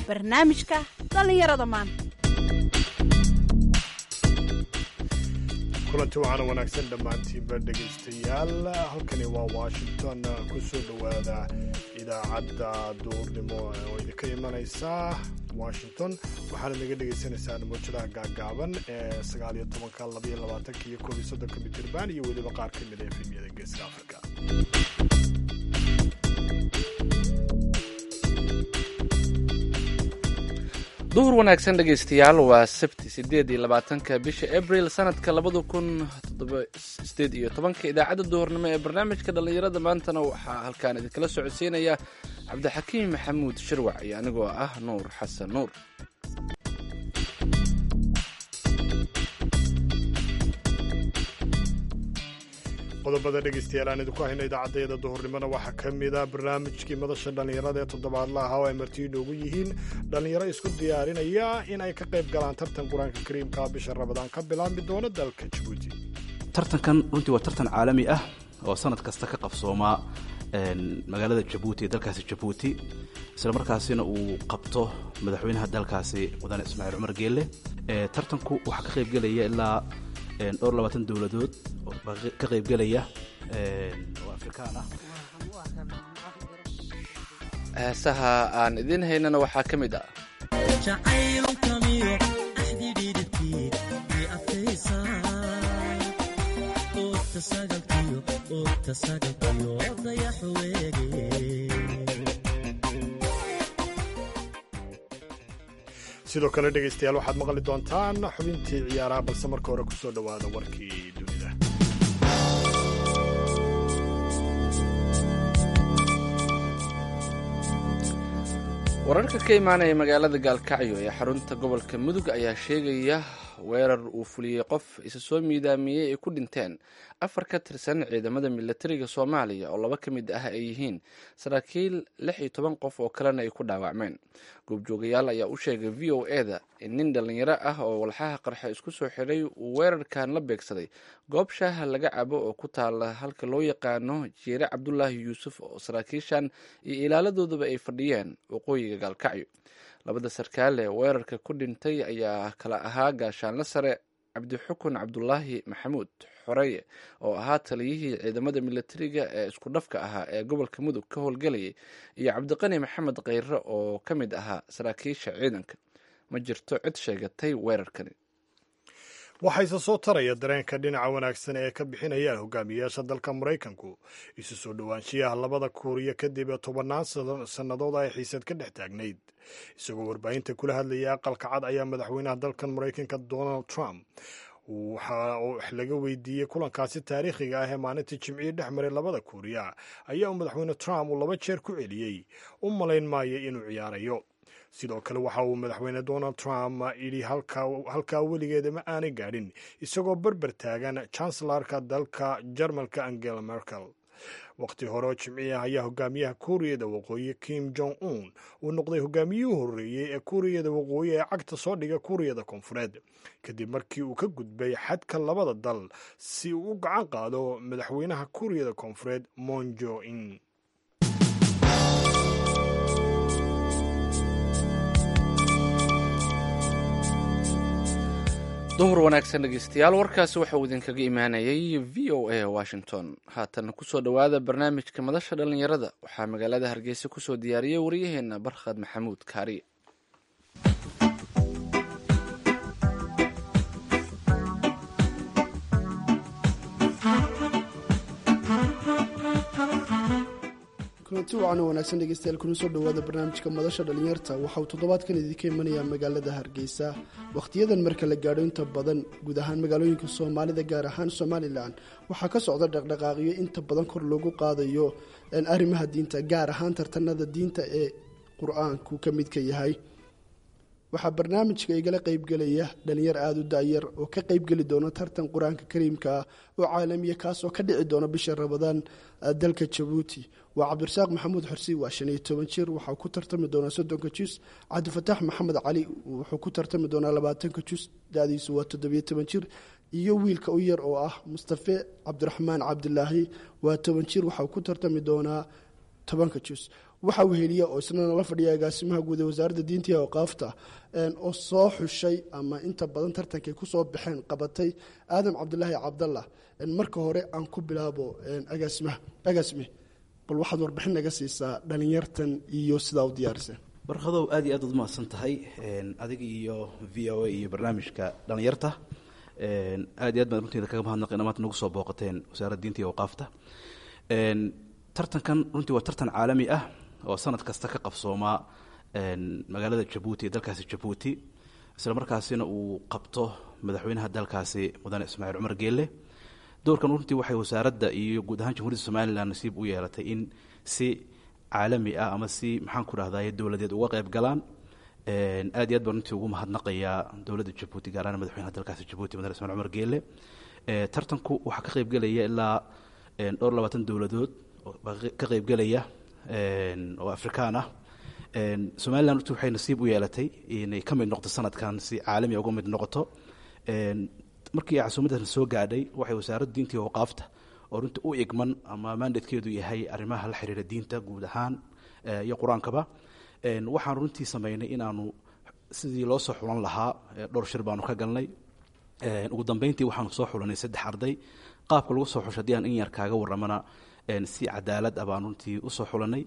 barnaamijka dhallinyarada maanta kulanti waxaana wanaagsan dhammaantiinba dhegaystayaal halkani waa washington ku soo dhowaada idaacadda duurnimo oo idinka imanaysa washington waxaana naga dhagaysanaysaan muujadaha gaagaaban ee sagaaliyo tobanka labaiyo labaatanka iyo koob iyo soddonka mitirban iyo weliba qaar ka mid a efemyada geeska afrika duhur wanaagsan dhegaystayaal waa sabti sideed iyo labaatanka bisha abril sanadka labada kun sideed iyo tobanka idaacadda duhurnimo ee barnaamijka dhallinyarada maantana waxaa halkaan idinkala socodsiinaya cabdixakiim maxamuud shirwac iyo anigoo ah nuur xasan nuur qodobada dhegaystayaal aan idinku hayno idaacaddayada duhurnimona waxaa ka mida barnaamijkii madasha dhallinyarada ee toddobaadla ahaa oo ay marti inoogu yihiin dhallinyaro isku diyaarinaya in ay ka qayb galaan tartan qur-aanka kariimka bisha rabadaan ka bilaabmi doono dalka jabuuti tartankan runtii waa tartan caalami ah oo sanad kasta ka qabsoomaa magaalada jabuuti ee dalkaasi jabuuti isla markaasina uu qabto madaxweynaha dalkaasi mudane ismaaciil cumar geelle tartanku waxaa ka qaybgelaya ilaa dhowr labaatan dowladood oo ka qaybgelaya oo afrikaan ah heesaha aan idiin haynana waxaa ka mid ah sidoo kale dhegaystayaal waxaad maqli doontaan xubintii ciyaaraha balse marka hore kusoo dhowaada warkii dunida wararka ka imaanaya magaalada gaalkacyo ee xarunta gobolka mudug ayaa sheegaya weerar uu fuliyey qof isa soo miidaamiyey ay ku dhinteen afar ka tirsan ciidamada milatariga soomaaliya oo laba ka mid ah ay yihiin saraakiil lix iyo toban qof oo kalena ay ku dhaawacmeen goobjoogayaal ayaa u sheegay v o eda in nin dhallinyaro ah oo walxaha qarxa isku soo xidhay uu weerarkan la beegsaday goob shaaha laga cabo oo ku taala halka loo yaqaano jiire cabdulaahi yuusuf oo saraakiishan iyo ilaaladooduba ay fadhiyeen waqooyiga gaalkacyo labada sarkaal ee weerarka ku dhintay ayaa kala ahaa gaashaanle sare cabdixukun cabdulaahi maxamuud xoreye oo ahaa taliyihii ciidamada milatariga ee isku dhafka ahaa ee gobolka mudug ka howlgelayay iyo cabdiqani maxamed kheyre oo ka mid ahaa saraakiisha ciidanka ma jirto cid sheegatay weerarkani waxayse soo taraya dareenka dhinaca wanaagsan ee ka bixinayaan hogaamiyayaasha dalka maraykanku isu soo dhowaanshiyaha labada kuuriya kadib tobannaan sannadood ay xiisad ka dhex taagnayd isagoo warbaahinta kula hadlayay aqalka cad ayaa madaxweynaha dalkan maraykanka donald trump waxa uu laga weydiiyey kulankaasi taariikhiga ah ee maalintii jimcihii dhex maray labada kuuriya ayaa uu madaxweyne trump uu laba jeer ku celiyey u malayn maayo inuu ciyaarayo sidoo kale waxa uu madaxweyne donald trump yidhi halkaa weligeeda ma aanay gaadhin isagoo berber taagan chancelarka dalka jarmalka angela merkel waqti hore oo jimcihi ah ayaa hogaamiyaha kuuriyada waqooyi kim jong un uu noqday hogaamiyihii horreeyey ee kuuriyada waqooyi ee cagta soo dhiga kuuriyada koonfureed kadib markii uu ka gudbay xadka labada dal si uu u gacan qaado madaxweynaha kuuriyada koonfureed monjo in duhur wanaagsan dhegeystayaal warkaasi waxauu idinkaga imaanayay v o a washington haatan kusoo dhowaada barnaamijka madasha dhallinyarada waxaa magaalada hargeysa kusoo diyaariyey waryaheena barkhad maxamuud kaariye kulanti wacan oo wanaagsan dhegeystayaal kuna soo dhowaada barnaamijka madasha dhallinyarta waxa uu toddobaadkan idinka imanayaa magaalada hargeysa wakhtiyadan marka la gaadho inta badan guud ahaan magaalooyinka soomaalida gaar ahaan somalilan waxaa ka socda dhaqdhaqaaqyo inta badan kor loogu qaadayo arrimaha diinta gaar ahaan tartanada diinta ee qur-aanku ka midka yahay waxaa barnaamijka igala qeybgelaya dhalinyar aada u daayar oo ka qeybgeli doona tartan qur-aanka kariimka ah oo caalamiya kaasoo ka dhici doona bisha rabadaan dalka jabuuti waa cabdirasaaq maxamuud xorsi waa shan iyo toban jir waxaa ku tartami doonaa soddonka jus cabdifataax maxamed cali wuxuu ku tartami doonaa labaatanka jus da-diisu waa toddobiyo toban jir iyo wiilka u yar oo ah mustafe cabdiraxmaan cabdilaahi waa toban jir waxaa ku tartami doonaa tobanka jus waxaa weheliya oo isna nala fadhiya agaasimaha guud ee wasaaradda diinta iyo awqaafta oo soo xushay ama inta badan tartankay kusoo baxeen qabatay aadam cabdulaahi cabdallah marka hore aan ku bilaabo agaasimaha agaasime bal waxaad warbixin naga siisaa dhalinyartan iyo sidaa u diyaariseen barkadow aad iyo aad ad umahadsan tahay adiga iyo v o a iyo barnaamijka dhalinyarta aad iyo aad baan runtiida kaga mahadnaqayna maanta nagu soo booqateen wasaaradda diinta iyo awqaafta tartankan runtii waa tartan caalami ah oo sanad kasta ka qabsoomaa magaalada jabuuti ee dalkaasi jabuuti isla markaasina uu qabto madaxweynaha dalkaasi mudane ismaaciil cumar geelle doorkan runtii waxay wasaaradda iyo guud ahaan jamhuuriyadda somalilan nasiib u yeelatay in si caalami ah ama si maxaan ku rahdaye dowladeed uga qayb galaan aad iyo aad baan runtii ugu mahadnaqayaa dowladda jabuuti gaar ahaan madaxweynaha dalkaasi jabuuti mudane ismaaciil cumar geelle tartanku waxaa ka qaybgelaya ilaa dhowr labaatan dowladood ka qaybgelaya oo afrikaan ah somalilan runtii waxay nasiib u yeelatay inay ka mid noqoto sanadkan si caalami uga mid noqoto markii casuumaddan soo gaadhay waxay wasaaradda diinta iyo awqaafta oo runtii u igman ama mandatekeedu yahay arrimaha la xiriira diinta guud ahaan iyo qur-aankaba waxaan runtii sameynay inaanu sidii loo soo xulan lahaa dhowr shir baanu ka galnay ugu dambeyntii waxaanu soo xulanay saddex arday qaabka lagu soo xusho haddii aan in yar kaaga warramana si cadaalad ah baan runtii usoo xulanay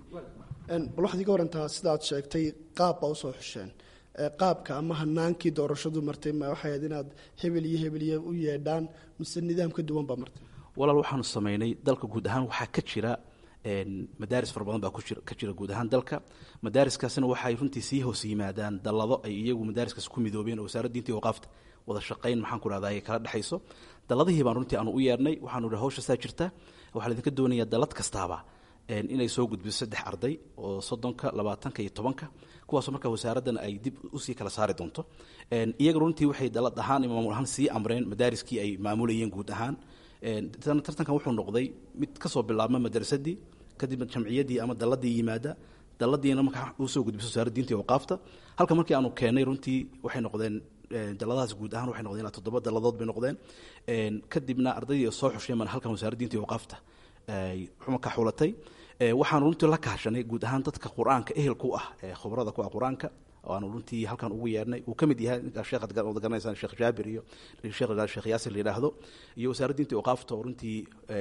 bal waxaad iga warantaa sidaad sheegtay qaab baa usoo xusheen qaabka ama hanaankii doorashadu martay ma waxay ahayd inaad hebel iyo hebel iyo u yeedhaan mise nidaam ka duwan baa martay walaal waxaanu sameynay dalka guud ahaan waxaa ka jira madaaris fara badan baa ka jira guud ahaan dalka madaariskaasina waxay runtii sii hoos yimaadaan dallado ay iyagu madaariskaas ku midoobeen oo wasaaradda diinta iyo waqaafta wada shaqayn maxaan ku rahdaa ay kala dhexayso dalladihii baan runtii aanu u yeernay waxaanu idhi hawsha saa jirta waxaa laydinka doonayaa dallad kastaaba inay soo gudbiso saddex arday oo soddonka labaatanka iyo tobanka kuwaasoo markaa wasaaraddana ay dib usii kala saari doonto iyaga runtii waxay dalad ahaan iyo maamul ahaan sii amreen madaariskii ay maamulayeen guud ahaan tartankan wuxuu noqday mid kasoo bilaabma madrasadii kadibna jamciyaddii ama dalladii yimaada dalladiina markaa usoo gudbiso wasaaradda diinta iyo waqaafta halka markii aanu keennay runtii waxay noqdeen dalladahaas guud ahaan waxay noqdeen ilaa toddoba dalladood bay noqdeen kadibna ardaydii soo xusheen baan halkan wasaaradda diinta iyo waqaafta markaa xulatay waxaanu runtii la kaashanay guud ahaan dadka qur-aanka ehelku ah ee khubrada ku ah qur-aanka waanu runtii halkan ugu yeernay uu ka mid yahay sheekhaad garanaysaan sheekh jaabir iyo sheekh sheekh yaasir la yidhaahdo iyo wasaaradda diinta iyo waqaafta oo runtii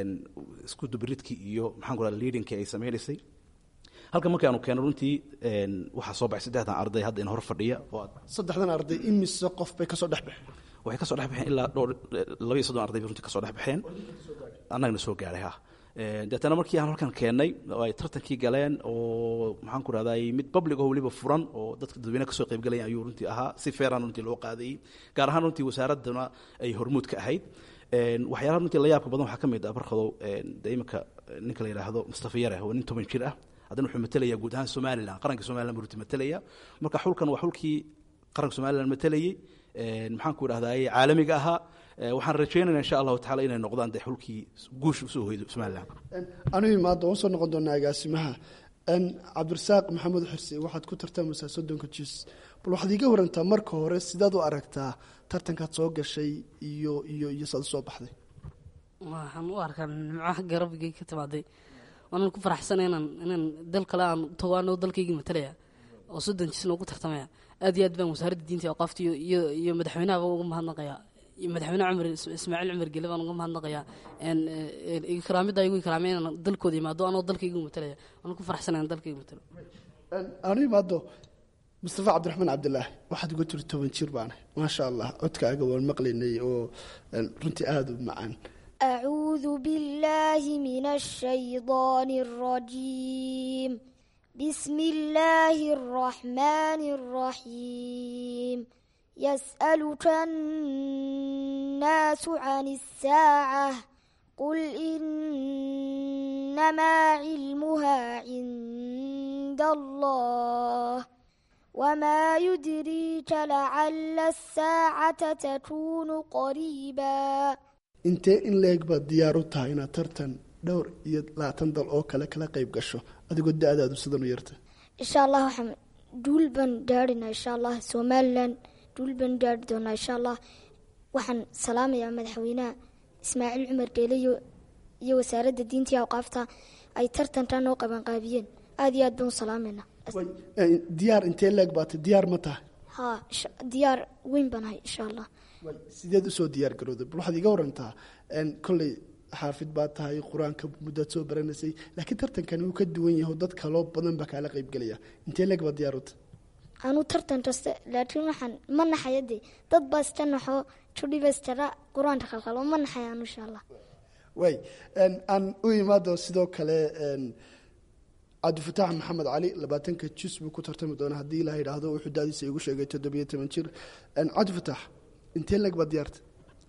isku dubridki iyo maxaan ku rahda leadingki ay sameynaysay halkan markii aanu keeno runtii waxaa soo baxay saddexdan arday hadda in hor fadhiya oo saddexdan arday imise qof bay kasoo dhex baxeen waxay kasoo dhex baxeen ilaa dhowr laba iyo soddon arday bay runtii kasoo dhex baxeen annagana soo gaadhay ha deetana markii aan halkan keennay oo ay tartankii galeen oo maxaan ku rahday mid public oo weliba furan oo dadka dadweyne kasoo qaybgalayan ayuu runtii ahaa si feeran runtii loo qaadayey gaar ahaan runtii wasaaraddana ay hormuud ka ahayd waxyaalaha runtii la yaabka badan waxaa ka mid ah barkadow de iminka ninka la yidhaahdo mustafa yare waa nin toban jir ah haddana wuxuu matalaya guud ahaan somalilan qaranka somalilan buu runtii matalaya marka xulkan waa xulkii qaranka somalilan matalayey maxaan ku idhahdaye caalamiga ahaa waxaan rajeynayna insha allahu tacala inay noqdaan de xulkii guush usoo hoydo somalilan anigu imaada waan soo noqon doonaa agaasimaha cabdirasaaq maxamed xirsi waxaad ku tartamaysaa soddonka jis bal waxaad iiga warantaa marka hore sidaad u aragtaa tartankaad soo gashay iyo iyo iyo saad usoo baxday waxaan u arkaa nimco garabigay ka timaaday waanan ku faraxsana inaan inaan dal kale aan tago anoo dalkaygii matalaya oo soddon jisna ugu tartamaya aad iyo aad baan wasaaradda diinta iyo aqaafta iyo iyo iyo madaxweynahaba uga mahadnaqayaa iyo madaxweyne cumar ismaaciil cumar gele baan uga mahadnaqayaa ikraamidda igu ikraamay inaan dalkooda imaado anoo dalkaygu matalaya waanan ku faraxsana inaan dalkaygu matalo anu imaado mustafa cabdiraxmaan cabdilaahi waxaad uga jiri toban jir baanahay maasha allah codkaaga waan maqlaynay oo runtii aada u macaan أعوذ بالله من الشيطان الرجيم بسم الله الرحمن الرحيم يسألك الناس عن الساعة قل إنما علمها عند الله وما يدريك لعل الساعة تكون قريبا intee in leeg baad diyaar u tahay inaad tartan dhowr iyo labaatan dal oo kale kala qayb gasho adigoo da-daadu sidan u yarta insha allah waxaan duul baan gaadhinaa insha allah somalilan duul baan gaadhi doonaa insha allah waxaan salaamayaa madaxweynaha ismaaciil cumar geele iyo iyo wasaaradda diinta iyo awqaafta ay tartankan noo qabanqaabiyeen aad iyo aad baan u salaamayna Way, eh, diyaar intee leeg baata diyaar ma tahay haa insha- diyaar weyn baan ahay insha allah Way, sideed usoo diyaar garowday bal waxaad iga warantaa en, kolley xaafid baa tahay qur-aanka muddaad soo baranaysay laakiin tartankani wuu ka duwan yahay oo dad kaloo badan baa kaala qaybgelaya intee leeg baad diyaar u tahay anu tartan kaste laakiin waxaan ma naxaya dee dad baa iska naxo judhibaystara qur-aanka qalqalo ma naxaya anu insha allah way en, aan u imaado sidoo kale en, cabdifataax maxamed cali labaatanka jus buu ku tartami doonaa haddii ilaah yidhaahdo wuxuu daadiisa igu sheegay toddobiyo toban jir En, cabdifataax intee leeg baad diyaarta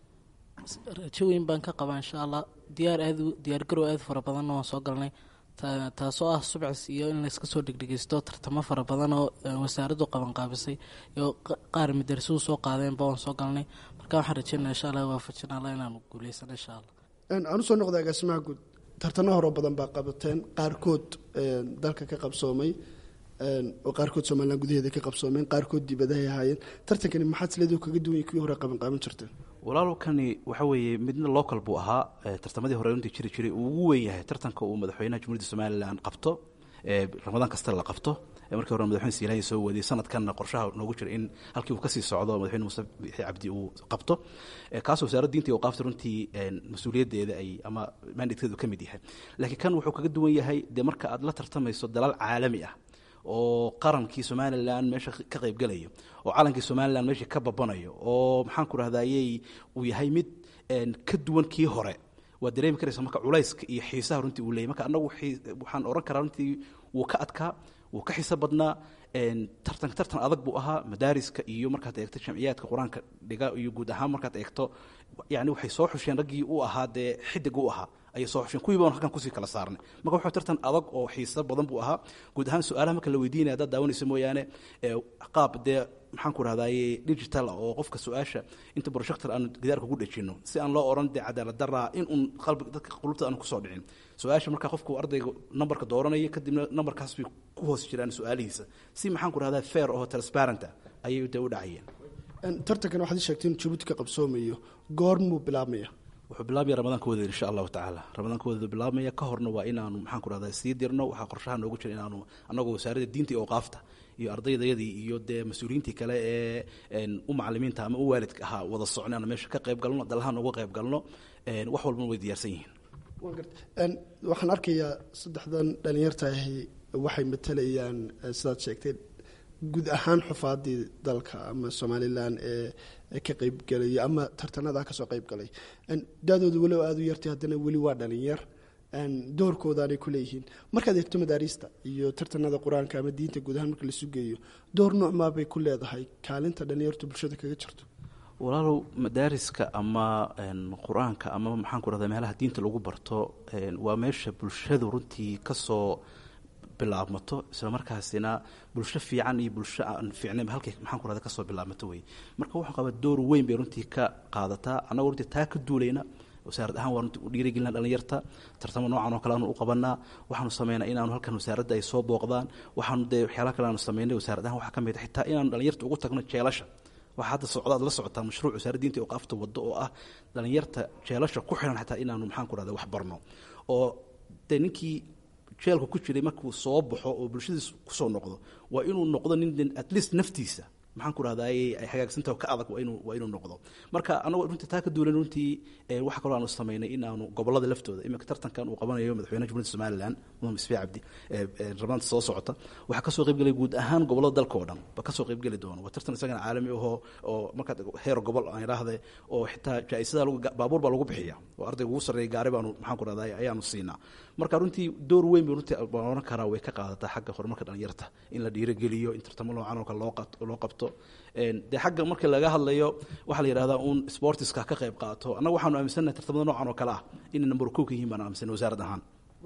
rajo weyn baan ka qabaa insha allah diyaar aad u- diyaar garow aad fara badanna waan soo galnay Ta- taasoo ah subcis iyo in layska soo dhegdhegeysto tartamo fara badan oo eh, wasaaraddu qabanqaabisay iyo qa- qaar madarasuhu soo qaadeenba waan soo galnay marka waxaan rajeynaa insha allah waafajin allah inaanu guuleysano insha allah En, aan usoo noqda agaasimaha guud tartano horoo badan baa qabateen qaarkood en, dalka ka qabsoomay en, oo qaarkood somalilan gudaheeda ka qabsoomeen qaarkood dibadahay ahaayeen tartankani maxaad sileedu kaga duwan yahay kuwii hore qabanqaaban jirteen walaalkani waxa weeye midna local buu ahaa eh, tartamadii hore runtii jiri jiray uu ugu weyn yahay tartanka uu madaxweynaha jumhuuriyadda somalilan qabto ee ramadaan kasta la qabto ee markii hore madaxweyne siilaanya soo wadiyay sanadkanna qorshaha noogu jira in halkii uu kasii socdo madaxweyne muuse bixi cabdi uu qabto Eh, kaasoo wasaaradda diinta uu qaabta runtii en, mas-uuliyaddeeda ay ama mandatekeedu ka mid yahay laakiin kan wuxuu kaga duwan yahay dee marka aad la tartamayso dalal caalami ah oo qarankii somalilan meesha ka qaybgelayo oo calankii somalilan meesha ka babanayo oo maxaan ku rahdayey uu yahay mid en, ka duwan kii hore waad dareemi karaysa marka culayska iyo xiisaha runtii uu leeyay marka annagu xii- waxaan oran karaa runtii wuu ka adkaa wuu ka xiiso badnaa en, tartan tartan adag buu ahaa madaariska iyo markaad eegto jamciyaadka qur-aanka dhiga iyo guud ahaan markaad eegto yani waxay soo xusheen raggii u ahaa dee xidig u ahaa ayay soo xusheen kuwii baan halkan kusii kala saarnay marka wuxuu tartan adag oo xiiso badan buu ahaa guud ahaan su-aalaha marka la weydiinaya haddaad daawanayso mooyaane ee qaab dee maxaan ku rahdaye digital ah oo qofka su-aasha inta projector aanu gidaarka ugu dhejino si aan loo oran dee cadaalad daraa in uun qalbiga dadka qulubta aanu kusoo dhicin su-aasha marka qofku ardayga nambarka dooranaya kadibna nambarkaas bay ku hoos jiraan su-aalihiisa si maxaan ku rahdaa fair oo transparent ah ayay dee u dhacayeen En, tartankan waxaad ii sheegteen in jabuuti ka qabsoomayo goormuu bilaabmaya wuxuu bilaabaya ramadaankooda insha allahu tacaala ramadaankooda bilaabmaya ka horna waa inaanu maxaan ku rahdaa sii dirno waxaa qorshaha noogu jira inaanu anagoo wasaaradda diinta iyo awqaafta iyo ardaydayadii iyo dee mas-uuliyiintii kale ee en, u macalimiinta ama u waalidka ahaa wada socno aanu meesha ka qayb galno dalahaan uga qayb galno en, wax walbana way diyaarsan yihiin Waan gartay. En, waxaan arkayaa saddexdan dhalinyarta ahi waxay matalayaan eh, sidaad sheegtay guud ahaan xufaadii dalka ama somalilan ee ee ka qaybgelaya ama tartanada kasoo qaybgalay En, daadooda weliba aada u yartay haddana weli waa dhalinyar En, doorkoodaanay ku leeyihiin markaad eegto madaariista iyo tartanada qur-aanka ama diinta guud ahaan marka la sugeeyo door noocmaa bay ku leedahay kaalinta dhalinyartu bulshada kaga jirto walaalow madaariska ama en, qur-aanka ama maxaan ku rahdaa meelaha diinta lagu barto en, waa meesha bulshadu runtii kasoo bilaabmato isla markaasina bulsho fiican iyo bulsho aan fiicnayn halkay maxaan ku rahda kasoo bilaabmato wey marka wuxuu qabaa door weyn bay runtii ka qaadataa annagoo runtii taa ka duulayna wasaarad ahaan waa runtii u dhiirigelina dhalinyarta tartamo noocan oo kale aanu u qabanaa waxaanu sameynaa inaanu halkan wasaaradda ay soo booqdaan waxaanu dee waxyaalaha kale aanu sameynay wasaarad ahaan waxaa ka mid a xitaa inaanu dhalinyarta ugu tagno jeelasha waxaa hadda socda aad la socotaa mashruuc wasaaradda diinta iyo awqaafta waddo oo ah dhalinyarta jeelasha ku xiran xataa inaanu maxaan ku rahda wax barno oo dee ninkii jeelka ku jiray markuu soo baxo oo bulshadiis kusoo noqdo waa inuu noqdo nin at least naftiisa maxaan ku rahdaay ay hagaagsantaha ka adag waa inuu waa inuu noqdo marka anagoo runtii taa ka duulan runtii eh, waxa kaloo aanu samaynay in aanu gobolada laftooda iminka tartankan uu qabanayo madaxweynaha jumhuuriyadda somalilan mudane isfi cabdi eh, eh, rabnaanta soo socota waxaa kasoo qaybgelay guud ahaan gobolada dalka oo dhan ba kasoo qaybgeli doono waa tartan isagana caalami ahoo oo markaad heer gobol aan idhaahde oo xitaa jaa-isada lagu baabuur baa lagu bixiya oo ardayga ugu sarreeya gaari baanu maxaan ku rahdaay ayaanu siinaa marka runtii door weyn bay runtii baan oran karaa way ka qaadataa xagga horumarka dhalinyarta in la dhiirogeliyo in tartamo noocan oo kale loo qat- loo qabto En, dee xagga marka laga hadlayo waxaa la yidhahdaa uun sportiska ka qayb qaato annaga waxaanu aaminsannahay tartamada noocan oo kale ah inay number kow ka yihiin baan aaminsanay wasaarad ahaan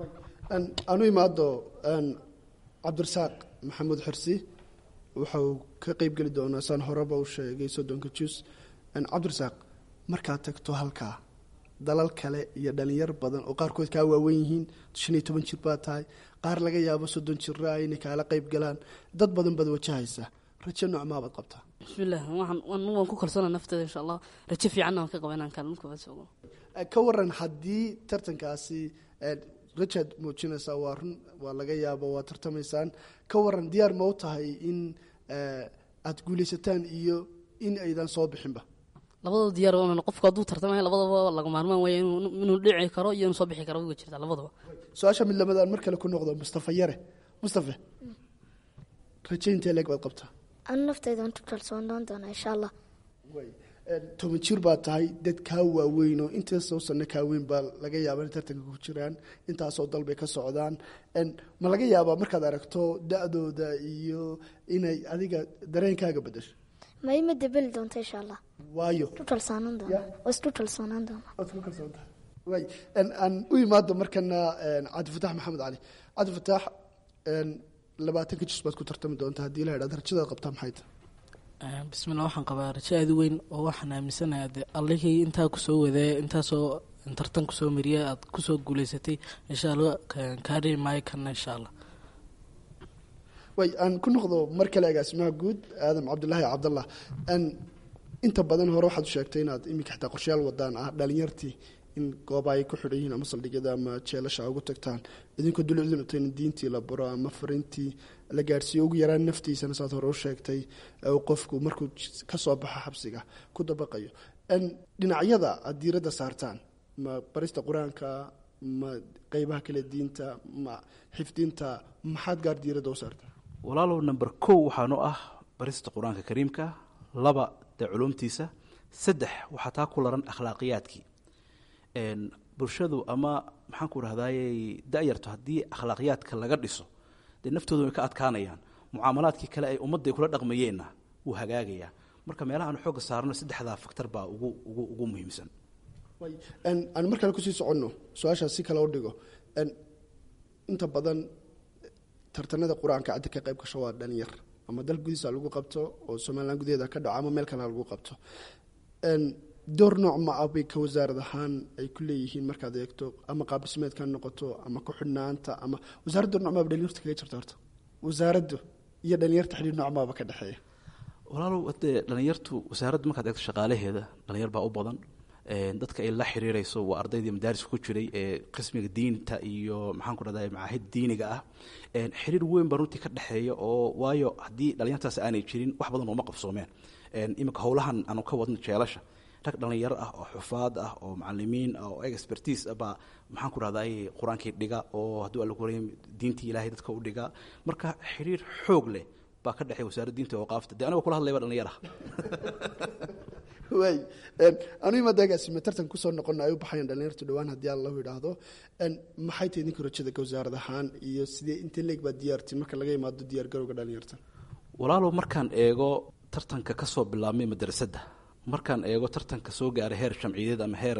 En, aanu imaado en, cabdirasaaq maxamuud xirsi wuxuu ka qeybgeli doonaa saan horeba u sheegay soddonka jus En, cabdirasaaq markaad tagto halkaa dalal kale iyo dhalinyar badan oo qaarkood kaa waawen yihiin shan iyo toban jir baa tahay qaar laga yaabo soddon jira inay kaala qeyb galaan dad badan baad wajahaysaa rajo noocmaabaad qabtaa bismillaah waxaan waan waan ku kalsoona nafteeda insha allah rajo fiicanna waan ka qaba inaan kaalin koowaad soogo Eh, ka waran haddii tartankaasi eh, rajaad muujinaysaa waa run waa laga yaabo waa tartamaysaan ka waran diyaar ma u tahay in aada guulaysataan iyo in aydan soo bixinba labadaba diyaar waa qofku hadduu tartamaya labadaba laga maarmaan waaya inuu dhici karo iyo inuu soo bixi karo way jirtaa labadaba su-aasha mid lamadaan mar kale ku noqdo mustafa yare mustafe rajayntae leeg baad qabtaa anu naftaydan ku kalsoonaan doonaa insha allah toban jir baa tahay dad kaa waaweyn oo intaasoo sano kaa weyn baa laga yaaba inay tartanka ku jiraan intaasoo dalbay ka socdaan ma laga yaabaa markaad aragto da-dooda iyo inay adiga dareenkaaga bedesho ma ima debeli doonta insha allah waayo ku kalsoonaan doona waa isku kalsoonaan doona waad ku kalsoontahay way aan u imaado markana cabdifatax maxamed cali cabdifatax labaatanka jis baad ku tartami doonta haddii la idhahdo rajadaad qabtaa maxay tahay bismillah waxaan qabaa rajo aada u weyn oo waxaan aaminsanahay de allihii intaa kusoo wadee intaasoo tartan kusoo mariya aad kusoo guuleysatay insha allah kaa dhihi maayo kana insha allah way aan ku noqdo mar kale agaasimaha guud aadam cabdilaahi cabdallah inta badan hore waxaad u sheegtay inaad iminka xitaa qorshayaal wadaan ah dhalinyartii in gooba ay ku xidhan yihiin ama saldhigyada ama jeelasha ugu tagtaan idinkoo dulucdinata in diintii la baro ama fariintii la gaadhsiiyo ugu yaraan naftiisana saad hore u sheegtay qofku markuu ka soo baxo xabsiga ku dabaqayo dhinacyada aad diiradda saartaan ma barista qur-aanka ma qeybaha kale diinta ma xifdinta maxaad gaar diiradda u saartaa walaalow number kow waxaanu ah barista qur-aanka kariimka laba dee culumtiisa saddex waxaa taa ku laran akhlaaqiyaadkii bulshadu ama maxaan ku rahdaayey da-yarto haddii akhlaaqiyaadka laga dhiso dee naftoodu way ka adkaanayaan mucaamalaadkii kale ay ummadda ay kula dhaqmayeenna wuu hagaagayaa marka meelaha aan xoogga saarno saddexdaa faktor baa ugu ugu ugu muhiimsan aan mar kale kusii soconno su-aashaas si kale u dhigo inta badan tartanada qur-aanka caddi ka qayb gasho waa dhalinyar ama dal gudihiisa lagu qabto oo somalilan gudaheeda ka dhaco ama meel kale lagu qabto door nooc ma ah bay ka wasaarad ahaan ay ku leeyihiin markaad eegto ama qaabdhismeedka noqoto ama ku-xidhnaanta ama wasaaradda door noc maaba dhalinyarta kaga jirta horta wasaaraddu iyo dhalinyarta xidhiir nooc maaba ka dhexeeya walaalow hadee dhalinyartu wasaaradda markaad eegto shaqaalaheeda dhalinyar baa u badan dadka ay la xiriirayso waa ardaydii madaariska ku jiray ee qismiga diinta iyo maxaan ku dhahday macaahid diiniga ah xiriir weyn baa runtii ka dhexeeya oo waayo haddii dhalinyartaas aanay jirin wax badan ooma qabsoomeen iminka howlahan aanu ka wadno jeelasha rag dhalinyaro ah oo xufaad ah oo macalimiin ah oo expertise ah baa maxaan ku rahday qur-aankii dhiga oo hadduu alla kuray diintii ilaahay dadka u dhiga marka xiriir xoog leh baa ka dhexeeya wasaaradda diinta oo qaafta dee anigoo kula hadlaya baa dhalinyar ah waay anu imaadaagaasime tartan kusoo noqona ay u baxayaan dhalinyartu dhawaan haddii allahu idhaahdo maxay tahay idinka rajada ka wasaarad ahaan iyo sidee inta leeg baa diyaartin marka laga imaado diyaar garowga dhalinyarta walaalow markaan eego tartanka ka soo bilaabmay madrasadda markaan eego tartanka soo gaaray heer jamciyadeed ama heer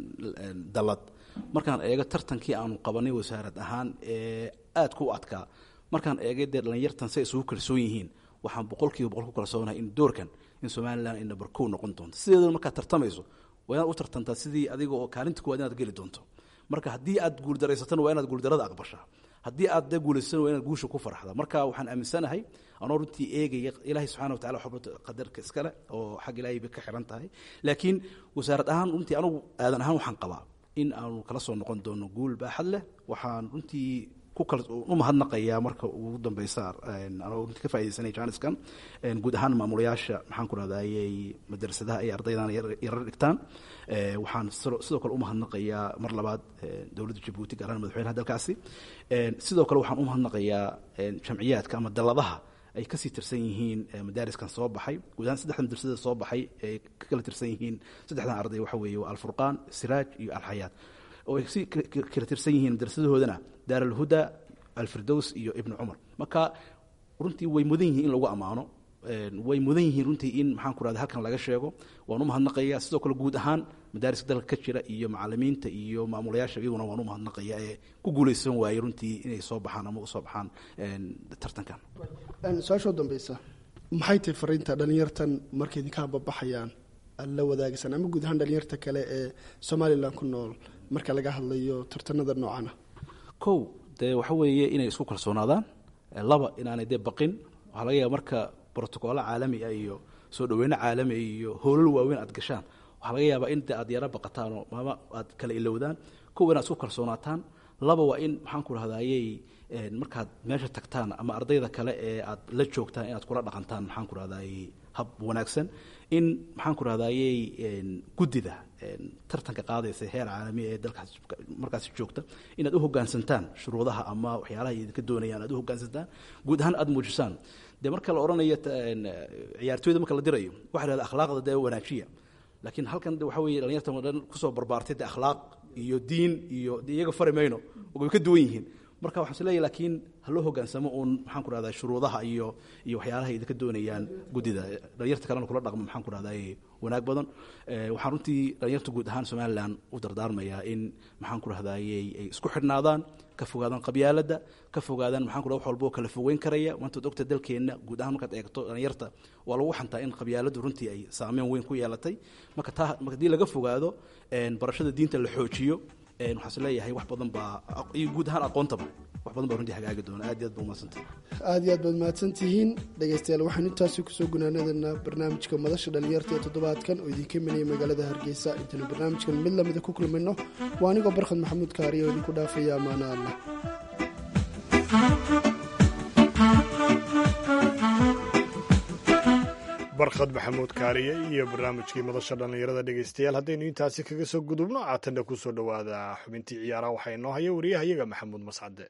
dalad markaan eego tartankii aanu qabanay wasaarad ahaan ee aadka u adkaa markaan eegay dee dhalinyartan say isugu kalsoon yihiin waxaan boqolkiiba boqol ku kalsoonahay in doorkan in somalilan ay number kow noqon doonto sideedana markaad tartamayso waa inaad u tartantaa sidii adiga oo kaalinta kuwaad inaad geli doonto marka haddii aad guuldareysatana waa inaad guuldarada aqbashaa haddii aad dee guulaysatana waa inaad guusha ku farxda marka waxaan aaminsanahay anoo runtii eegaya ilaahay subxana watacala waxba qadarka iskale oo xag ilaahay bay ka xiran tahay laakiin wasaarad ahaan runtii anugu aadan ahaan waxaan qabaa in aanu kala soo noqon doono guul baaxad leh waxaan runtii u mahadnaqayaa marka ugu dambeysa anoo runtii ka faa'idaysanaya jaaniskan guud ahaan maamulayaasha maxaan ku rahdayey madrasadaha ay ardaydan yarar dhigtaan waxaan sidoo kale u mahadnaqayaa mar labaad dowladda jabuuti gaar ahaan madaxweynaha dalkaasi sidoo kale waxaan u mahadnaqayaa jamciyaadka ama dalladaha ay kasii tirsan yihiin madaariskan soo baxay guud ahaan saddexda madrasada soo baxay ay ka kala tirsan yihiin saddexdan arday waxa weeye waa alfurqaan siraaj iyo alxayaat oo ay si kala tirsan yihiin madrasadahoodana daar alhuda alfirdows iyo ibnu cumar marka runtii way mudan yihiin in lagu ammaano way mudan yihiin runtii in maxaan ku rahda halkan laga sheego waan u mahadnaqaya sidoo kale guud ahaan madaariska dalka ka jira iyo macalimiinta iyo maamulayaasha iyaguna waan u mahadnaqaya ee ku guulaysan waayey runtii inay soo baxaan ama usoo baxaan tartankan su-aashoo dambeysa maxay tahay fariinta dhalinyartan markay idinka hababaxayaan aad la wadaagaysaan ama guud ahaan dhalinyarta kale ee somalilan ku nool marka laga hadlayo tartanada noocana kow dee waxa weeye inay isku kalsoonaadaan laba inaanay dee baqin waxaa laga yaaba marka brotocoolo caalami ah iyo soo dhaweyno caalami iyo howlal waaweyn aad gashaan waxaa laga yaabaa in de aad yaro baqataan oo maama aad kala ilowdaan kow inaad isku kalsoonaataan laba waa in maxaan ku rahdaayey markaad meesha tagtaan ama ardayda kale ee aad la joogtaan inaad kula dhaqantaan maxaan ku rahdaayey hab wanaagsan in maxaan ku rahdaayey guddida tartanka qaadaysa heer caalami ee dalkaas markaasi joogta inaad u hoggaansantaan shuruudaha ama waxyaalaha idinka doonayaan aad u hoggaansantaan guud ahaan aada muujisaan dee marka la odhanayo ciyaartooyda marka la dirayo waxa la hahda akhlaaqda dee wanaajiya laakiin halkan de waxa weeye dhalinyartan dhan kusoo barbaartay de akhlaaq iyo diin iyo de iyaga fari mayno way ka duwan yihiin marka waxaan is leeyahy laakiin ha loo hoggaansamo uun maxaan ku rahdaa shuruudaha iyo iyo waxyaalaha idinka doonayaan guddida dhalinyarta kalena kula dhaqmo maxaan ku rahdaa wanaag badan waxaan runtii dhalinyarta guud ahaan somalilan u dardaarmayaa in maxaan ku rahdayey ay isku xidhnaadaan ka fogaadaan qabyaaladda ka fogaadaan maxaan ku rahda wax walba oo kala fogeyn karaya maantaad ogta dalkeenna guud ahaan markaad eegto dhalinyarta waa lagu xantaa in qabyaaladdu runtii ay saameyn weyn ku yeelatay marka taa haddii laga fogaado barashada diinta la xoojiyo waxaan is leeyahay wax badan baa iyo guud ahaan aqoontaba wax badan baa runtii hagaagi doona aad iyo aad ba umadsantay aada iyo aad baad mahadsantihiin dhegaystayaal waxaan intaasi kusoo gunaanadanaa barnaamijka madasha dhalinyarta ee toddobaadkan oo idinka imanaya magaalada hargeysa intaynu barnaamijkan mid lamida ku kulmayno waa anigoo barkhad maxamuud kaariya oo idinku dhaafaya amaana allah barkhad maxamuud kaariye iyo barnaamijkii madasha dhallinyarada dhegaystayaal haddaynu intaasi kaga soo gudubno aatanna ku soo dhowaada xubintii ciyaaraha waxaa inoo haya wariyahayaga maxamuud mascade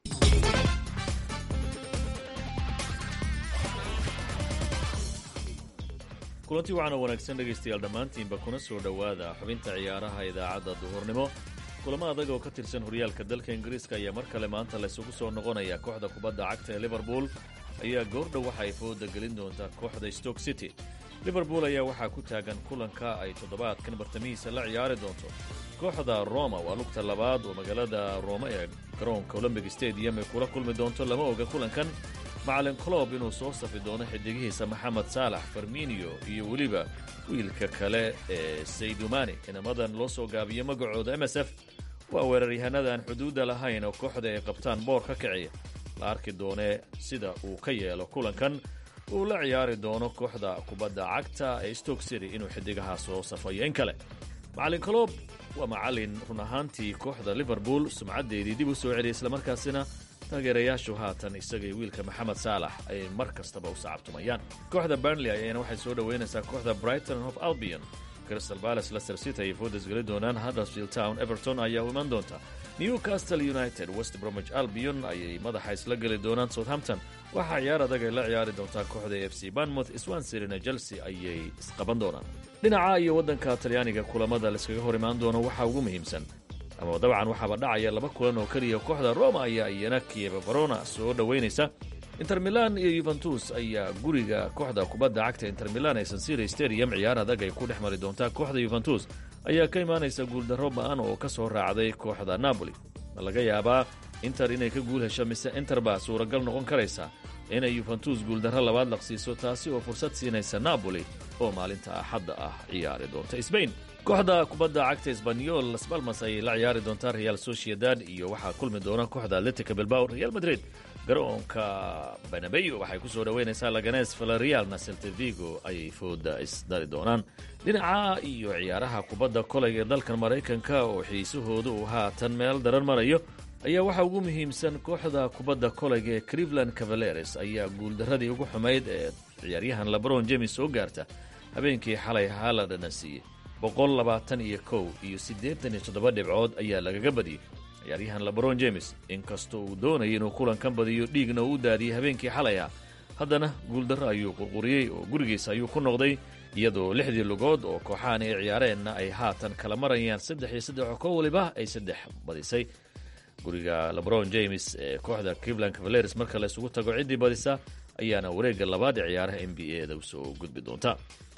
kulanti waxaana wanaagsan dhegaystayaal dhammaantiinba kuna soo dhowaada xubinta ciyaaraha idaacadda duhurnimo kulamo adag oo ka tirsan horyaalka dalka ingiriiska ayaa mar kale maanta laysugu soo noqonaya kooxda kubadda cagta ee liverpool ayaa goordhow waxa ay fooda gelin doontaa kooxda stoke city liverpool ayaa waxaa ku taagan kulanka ay toddobaadkan bartamihiisa la ciyaari doonto kooxda roma waa lugta labaad oo magaalada roma ee garoonka olombic stadium ay kula kulmi doonto lama oga kulankan macalin clob inuu soo safi doono xidigihiisa maxamed saalax farminio iyo weliba wiilka kale ee saydumani inamadan loo soo gaabiyo magacooda m s f waa weeraryahanada aan xuduudda lahayn oo kooxda ay qabtaan boor ka kiciya la arki doonee sida uu ka yeelo kulankan uu la ciyaari doono kooxda kubadda cagta ee stoke city inuu xidigaha soo safayo in kale macalin colob waa macalin run ahaantii kooxda liverpool sumcaddeedii dib u soo celiyay islamarkaasina taageerayaashu haatan isagay wiilka maxamed saalax ay mar kastaba u sacabtumayaan kooxda burnley ayaana waxay soo dhoweynaysaa kooxda brighton of albion crystal palace leicester city ay foodas geli doonaan huddersfield town everton ayaa u iman doonta newcastle united west bromwich albion ayay madaxa isla geli doonaan southampton waxaa ciyaar adag ay la ciyaari doontaa kooxda f c banmouth swansirina chelsea ayay isqaban doonaan dhinaca iyo waddanka talyaaniga kulamada laiskaga hor imaan doono waxaa ugu muhiimsan ama dabcan waxaaba dhacaya laba kulan oo keliya kooxda roma ayaa iyana kieva verona soo dhoweynaysa inter milan iyo yuventus ayaa guriga kooxda kubadda cagta inter milan ee sansiri stadium ciyaar adag ay ku dhex mari doontaa kooxda yuventus ayaa ka imaanaysa guuldarro ba'an oo ka soo raacday kooxda napoli ma laga yaabaa inter inay ka guul hesho mise inter baa suuragal noqon karaysa inay yuventus guuldarro labaad laqsiiso taasi oo fursad siinaysa napoli oo maalinta axadda ah ciyaari doonta sbain kooxda kubadda cagta esbanyol las balmas ayay la ciyaari doontaa real sociedad iyo waxaa kulmi doona kooxda atletica bilbao real madrid garoonka banabeyo waxay ku soo dhoweynaysaa laganes valerialna seltevigo ayay fooda isdari doonaan dhinaca iyo ciyaaraha kubadda kolayga ee dalkan maraykanka oo xiisahooda uu haatan meel daran marayo ayaa waxaa ugu muhiimsan kooxda kubadda kolayga ee cleveland cavaleres ayaa guuldarradii ugu xumayd ee ciyaaryahan labron james soo gaarta habeenkii xalay haaladana siiyey boqol labaatan iyo kow iyo siddeetan iyo toddoba dhibcood ayaa lagaga badiyey ciyaaryahan lebron james inkastoo uu doonayay inuu kulankan badiyo dhiigna uu u daadiyey habeenkii xalay ah haddana guuldarro ayuu qurquriyey oo gurigiisa ayuu ku noqday iyadoo lixdii lugood oo kooxahan ay ciyaareenna ay haatan kala marayaan saddex iyo saddex oo ko waliba ay saddex badisay guriga lebron james ee kooxda cleveland cavaleres marka la isugu tago ciddii badisa ayaana wareegga labaad ee ciyaaraha n b a da usoo gudbi doonta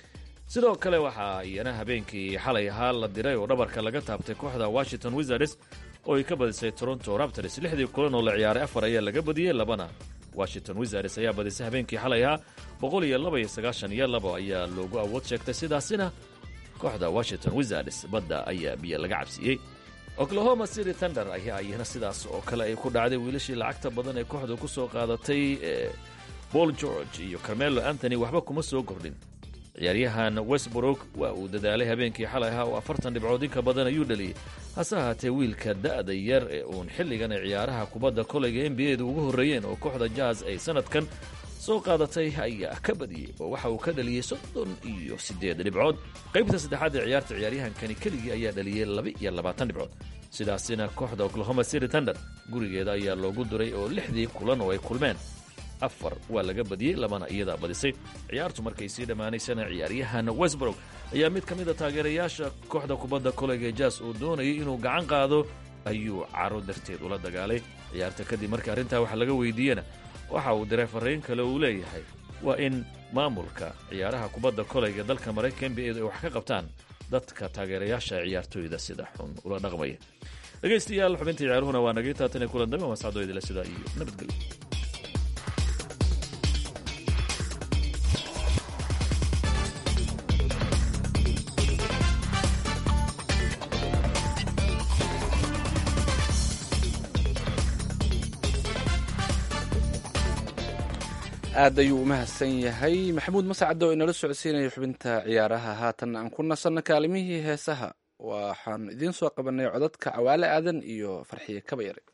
sidoo kale waxaa iyana habeenkii xalay ahaa la diray oo dhabarka laga taabtay kooxda washington wizards oo ay ka badisay toronto raptors lixdii kulan oo la ciyaaray afar ayaa laga badiyey labana washington wizards ayaa badisay habeenkii xalay ahaa boqol iyo laba iyo sagaashan iyo labo ayaa loogu awood sheegtay sidaasina kooxda washington wizards badda ayaa biyo laga cabsiiyey oklahoma city thunder ayaa iyana sidaas oo kale ay ku dhacday wiilashii lacagta badan ee kooxdu ku soo qaadatay ee paul george iyo carmelo anthony waxba kuma soo kordhin ciyaaryahan westbrook waa uu dadaalay habeenkii xalay ahaa oo afartan dhibcood inka badan ayuu dhaliyey hase ahaatee wiilka da'da yar ee uun xilligan ay ciyaaraha kubadda koleyga n b a da ugu horreeyeen oo kooxda jaz ay sanadkan soo qaadatay ayaa ka badiyey oo waxa uu ka dhaliyey soddon iyo siddeed dhibcood qaybta saddexaad ee ciyaarta ciyaaryahankani keligii ayaa dhaliyey laba iyo labaatan dhibcood sidaasina kooxda oklahoma city thunder gurigeeda ayaa loogu diray oo lixdii kulan oo ay kulmeen afar waa laga badiyey labana iyadaa badisay ciyaartu markay sii dhammaanaysana ciyaaryahan westbrook ayaa mid ka mida taageerayaasha kooxda kubadda koleyga ee jas uu doonayay inuu gacan qaado ayuu caro darteed ula dagaalay ciyaarta kadib markii arrintaa wax laga weydiiyena waxa uu diray farriin kale uu leeyahay waa in maamulka ciyaaraha kubadda koleyga dalka maraykan n b a du ay wax ka qabtaan dadka taageerayaasha ciyaartooyda sida xun ula dhaqmaya dhegaystayaal xubintii ciyaaruhuna waa nagay taatan kulan dambe mascadooydila sidaa iyo nabadgelyo aad ayuu u mahadsan yahay maxamuud mascade oo inala socodsiinaya xubinta ciyaaraha haatan aan ku nasanno kaalimihii heesaha waxaan idiin soo qabanay codadka cawaale aadan iyo farxiye kabayare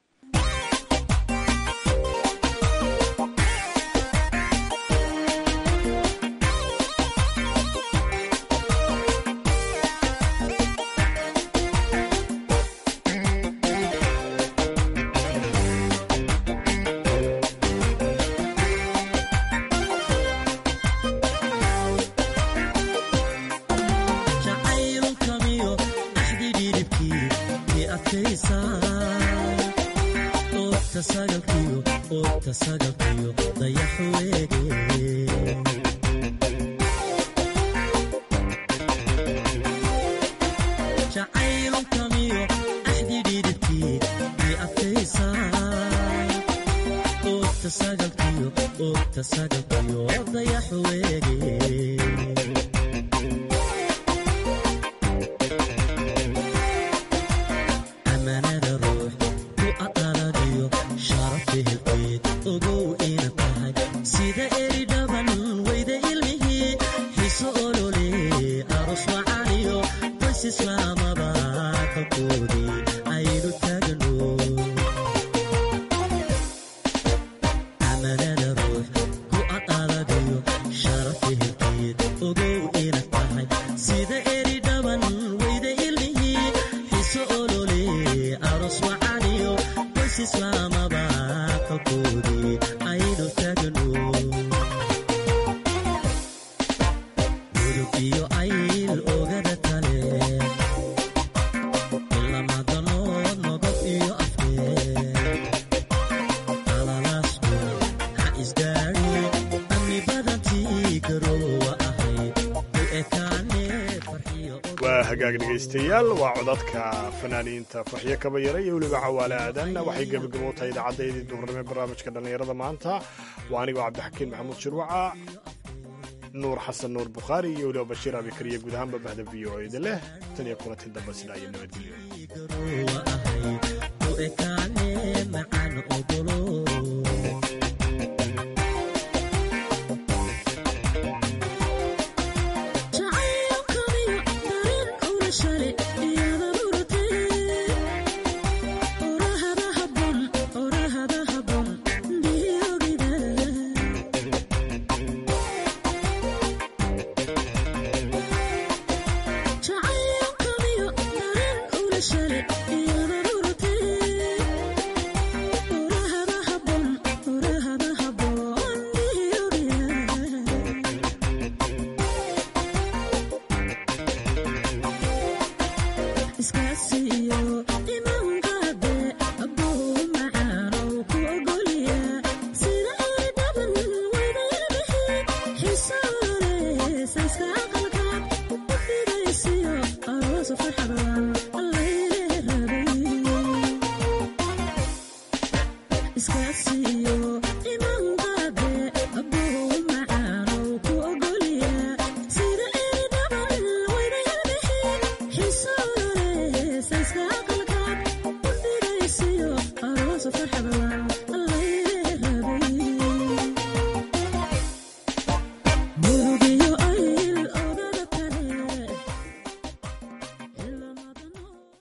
waa hagaag dhegaystayaal waa codadka fanaaniinta farxiyo kabayare iyo weliba cawaale aadan waxay gebagabo tahay idaacaddayadii duurnimo barnaamijka dhallinyarada maanta waa anigoo cabdixakiin maxamuud shirwaca nuur xasan nuur bukhaari iyo weliba bashiir abikariya guud ahaanba bahda v o eda leh tan iyo kulanti dambe sidaa iyo nabadgelyo Iska siiyo